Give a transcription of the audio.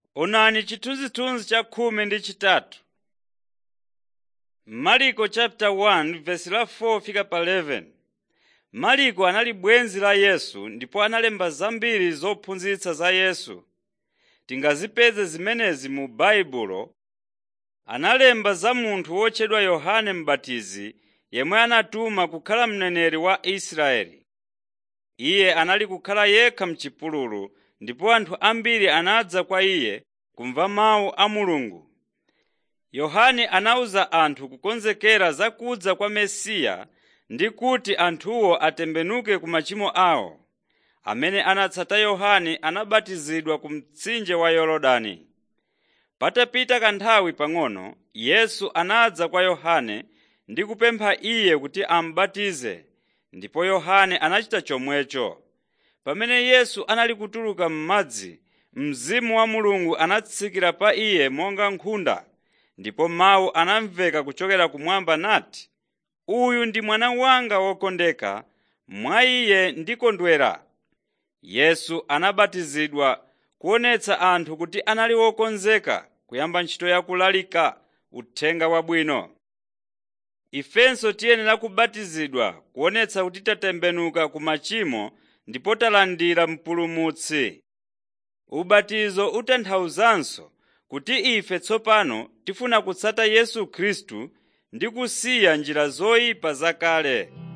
Onani chithunzithunzi cha khumi ndi chitatu. Marko chapter 1 verse la 4 fika pa 11. Marko anali bwenzi la Yesu ndipo analemba zambiri zophunzitsa za Yesu. Tingazipeze zimenezi mu Baibulo. Analemba za munthu wotchedwa Yohane M'batizi yemwe anatuma kukhala mneneri wa Israeli. Iye anali kukhala yekha m'chipululu ndipo anthu ambiri anadza kwa iye kumva mawu a Mulungu. Yohane anawuza anthu kukonzekera za kudza kwa Mesiya ndi kuti anthuwo atembenuke ku machimo awo. Amene anatsata Yohane anabatizidwa ku mtsinje wa Yorodani. Patapita kanthawi pang'ono, Yesu anadza kwa Yohane ndi kupempha iye kuti amubatize, ndipo Yohane anachita chomwecho. Pamene Yesu anali kutuluka m'madzi, Mzimu wa Mulungu anatsikira pa iye monga nkhunda, ndipo mawu anamveka kuchokera kumwamba nati, “Uyu ndi mwana wanga wokondeka, mwa iye ndikondwera.” Yesu anabatizidwa kuonetsa anthu kuti anali wokonzeka kuyamba ntchito ya kulalika Uthenga Wabwino. Ifenso tiyenera kubatizidwa kuonetsa kuti tatembenuka ku machimo ndipo talandira Mpulumutsi. Ubatizo utanthauzanso kuti ife tsopano tifuna kutsata Yesu Khristu ndi kusiya njira zoyipa zakale.